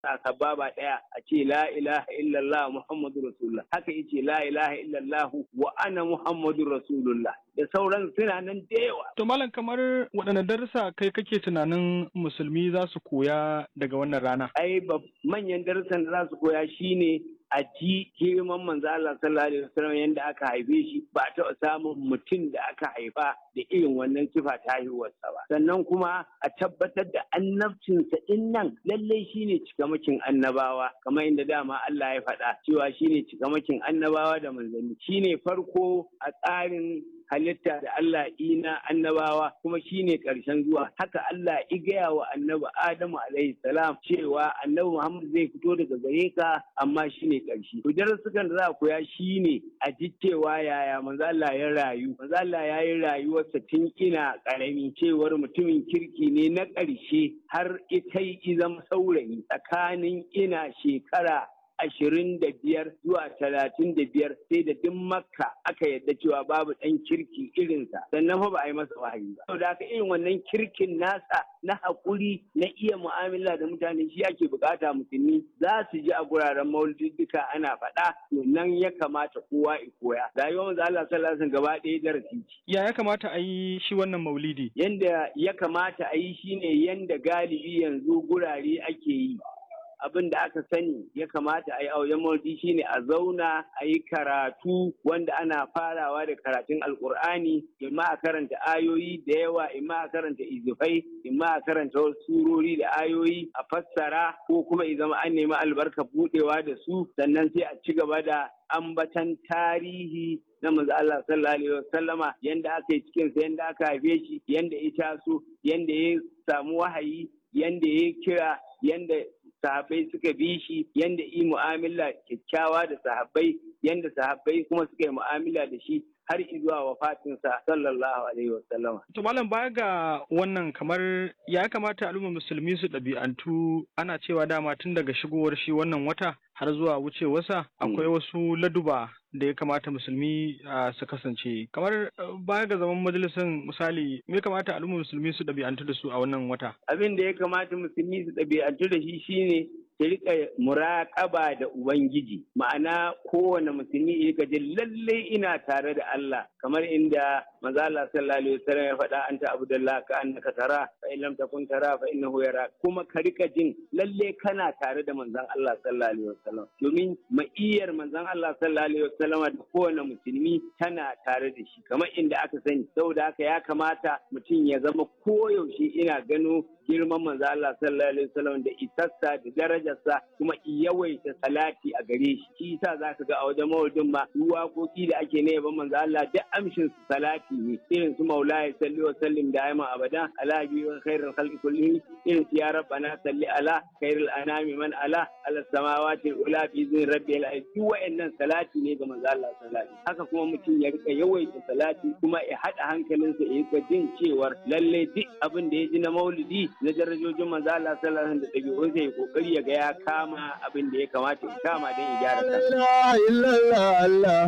a sababa ɗaya a ce la ilaha illallah muhammadu rasulullah haka yace la ilaha illallah wa ana muhammadu rasulullah da sauran suna nan da yawa To malam kamar waɗanne darussa kai kake tunanin musulmi za su koya daga wannan rana? ai bab- manyan darussan da za su koya shine a ji girman manzo Allah sallallahu alaihi wasallam yanda aka haife shi ba a taɓa samun mutum da aka haifa da irin wannan sifa ta haihuwarsa ba sannan kuma a tabbatar da annabcinsa din nan lallai shine cikamakin annabawa kamar inda dama Allah ya faɗa cewa shine cikamakin annabawa da manzanni shine farko a tsarin halitta da Allah ina annabawa kuma shine ƙarshen zuwa haka Allah ya gaya wa annabi Adamu alaihi salam cewa annabi Muhammad zai fito daga gare ka amma shine ƙarshe to darussukan da za a koya shine a ji cewa yaya manzo Allah ya rayu manzo Allah ya yi rayuwarsa tun ina ƙarami cewar mutumin kirki ne na ƙarshe har ita yi zama saurayi tsakanin ina shekara ashirin da biyar zuwa talatin da biyar sai da duk makka aka yadda cewa babu ɗan kirki irinsa sannan fa ba a yi masa wahayi ba saboda haka irin wannan kirkin nasa na haƙuri na iya mu'amala da mutane shi ake bukata musulmi za su ji a guraren maulidika ana faɗa to nan ya kamata kowa ya koya rayuwar manzo Allah sallallahu alaihi wasallam gaba ɗaya darasi ce Ya ya kamata a yi shi wannan maulidi? yanda ya kamata a yi shine yanda galibi yanzu gurare ake yi abin da aka sani ya kamata a yi a wajen maulidi shine a zauna a yi karatu wanda ana farawa da karatun alkur'ani imma a karanta ayoyi da yawa imma a karanta izifai imma a karanta wasu surori da ayoyi a fassara ko kuma i zama an nemi albarka budewa da su sannan sai a ci gaba da ambatan tarihi na manzo Allah sallallahu alaihi wasallama yanda aka yi cikin sa yanda aka haife shi yanda ya taso yanda ya samu wahayi yanda ya kira yanda sahabbai suka bi shi yanda yi mu'amala kyakkyawa da sahabbai yanda sahabbai kuma suka yi mu'amala da shi har zuwa wafatinsa sallallahu alaihi wasallama To malam baya ga wannan kamar ya kamata al'ummar musulmi su ɗabi'antu ana cewa dama tun daga shigowar shi wannan wata har zuwa wucewarsa akwai wasu laduba da ya kamata musulmi ah, su kasance kamar ah, baya ga zaman majalisar misali me ya kamata al'ummar musulmi su ɗabi'antu da su a wannan wata abin da ya kamata musulmi su ɗabi'antu da shi shine su rika muraƙaba da ubangiji ma'ana kowane musulmi ya rika jin lalle ina tare da Allah kamar inda manzo Allah sallallahu alaihi wasallam ya faɗa anta abdullah ka annaka tara fa in lam takun tara fa innahu yara kuma ka rika jin lalle kana tare da manzon Allah sallallahu alaihi wasallam domin ma'iyar manzon Allah sallallahu alaihi wasallam da kowane musulmi tana tare da shi kamar inda aka sani saboda haka ya kamata mutum ya zama koyaushe ina gano girman manzo Allah sallallahu alaihi wasallam da isassa da darajarsa kuma yawaita salati a gare shi shi yasa zaka ga a wajen maulidin ma duk waƙoƙi da ake na yaban manzo Allah duk amshin su salati ne irin su maulaya salli wa sallim da ayman abada ala bi wa khairul khalqi kullihi irin su ya rabbana salli ala khairul anami man ala ala samawati ula fi zin rabbil alamin duk wa'annan salati ne ga manzo Allah sallallahu alaihi wasallam haka kuma mutum ya rika yawaita salati kuma ya hada hankalinsa ya rika jin cewar lalle duk abin da ya ji na maulidi na darajojin manzo Allah sallallahu alaihi wasallam da ɗabi'unsa ya kokari ya ga ya kama abin da ya kamata ya kama don ya gyara kansa. ilaha illallah Allah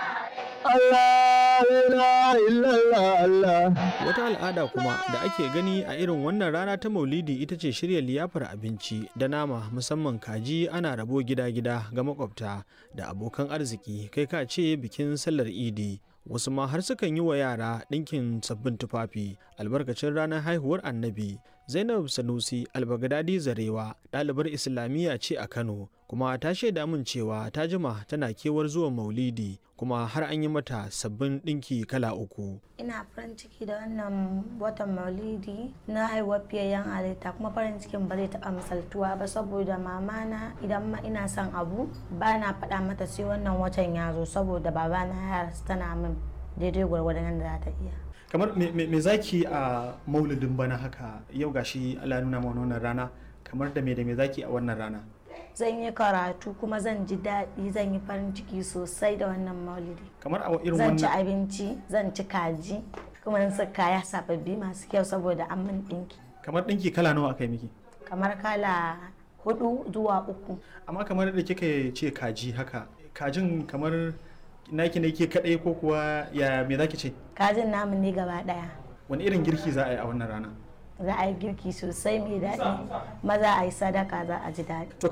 Allah la illallah Allah Wata al'ada kuma da ake gani a irin wannan rana ta Maulidi ita ce shirya liyafar abinci da nama musamman kaji ana rabo gida-gida ga makwabta da abokan arziki kai ka ce bikin sallar Idi. Wasu ma har sukan yi wa yara ɗinkin sabbin tufafi albarkacin ranar haihuwar annabi. Zainab Sanusi Albagadadi Zarewa ɗalibar Islamiyya ce a Kano kuma ta shaida min cewa ta jima tana kewar zuwan Maulidi kuma har an yi mata sabbin ɗinki kala uku. ina farin ciki da wannan watan maulidi na haihuwar fiyayyen halitta kuma farin cikin ba zai taɓa misaltuwa ba saboda mamana idan ma ina son abu ba na faɗa mata sai wannan watan ya zo saboda babana ya rasu tana min daidai gwargwadon yadda za ta iya kamar me, me, me zaki a maulidin bana haka yau gashi Allah ya nuna mana wannan rana kamar da me da me zaki a wannan rana zan yi karatu kuma zan ji daɗi zan yi farin ciki sosai da wannan maulidi kamar a irin zan ci wannan abinci zan ci kaji kuma in sa kaya sababbi masu kyau saboda an min ɗinki kamar ɗinki kala nawa aka yi miki kamar kala hudu zuwa uku amma kamar da kika ce kaji haka kajin kamar naki ne ke kadai ko kuwa ya me zaki ce kajin namu ne gaba ɗaya wani irin girki za a yi a wannan rana za a yi girki sosai mai daɗi maza a yi sadaka za a ji daɗi